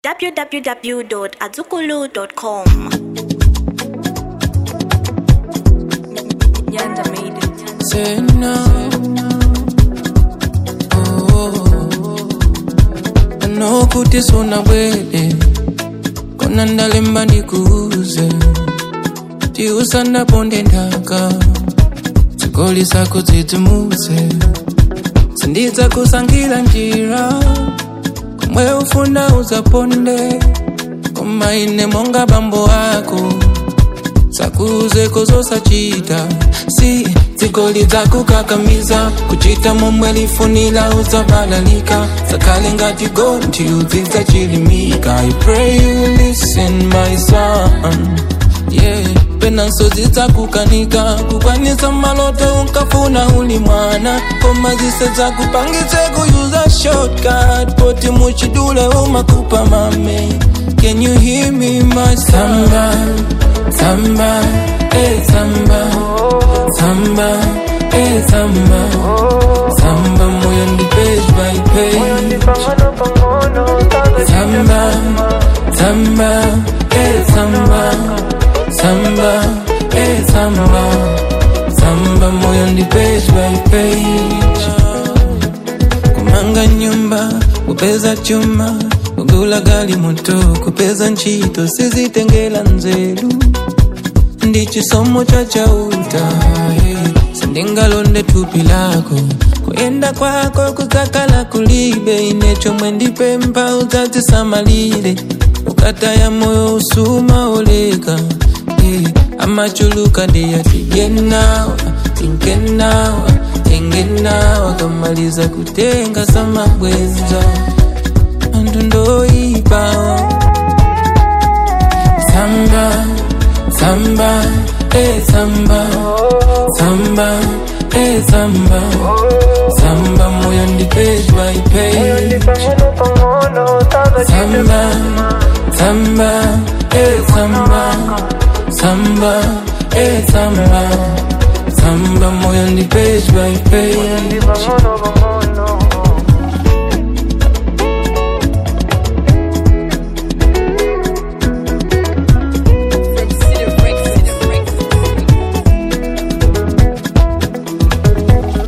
www.azukulu.com. Yanda made it. Say no. Oh, I know kuti suna bwele kona ndalemba ndikuuze tiusana ponde ndaka zigoli zako dzidzimutse sindidza kusankhira njira komwe ufuna uzaponde koma ine monga bambo ako sakuzeko zosachita si zigoli zakukakamiza kuchita momwe lifunira uzabalalika zakhale ngati gonthi udzidza chilimika i pray you listen my son yeah penanso zidzakukanika kukwanisa maloto unkafuna uli mwana koma zise zakupangitse kuyuza shortcut poti muchidule umakupa mame can you hear me my samba samba eh samba samba eh samba samba moyo ndi page by page samba samba eh samba samba eh samba samba moyo ndi page by page kumanga nyumba kupeza chuma kugula gali moto kupeza ntchito sizitengera nzeru ndi chisomo cha chauta hey. sindingalonde thupi lako kuyenda kwako kuzakala kulibe ine chomwe ndipempha udzadzisamalire ukataya moyo usuma oleka hey. amachuluka ndiyati yenawa tinkenawa tengenawa kamaliza kutenga samabwenza anthu ndoyipawa samba samba eh samba samba eh samba samba moyo ndi page by page samba samba eh samba samba eh samba samba moyo ndi page by page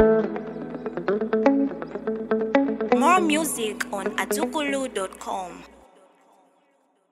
More music on azukulu.com.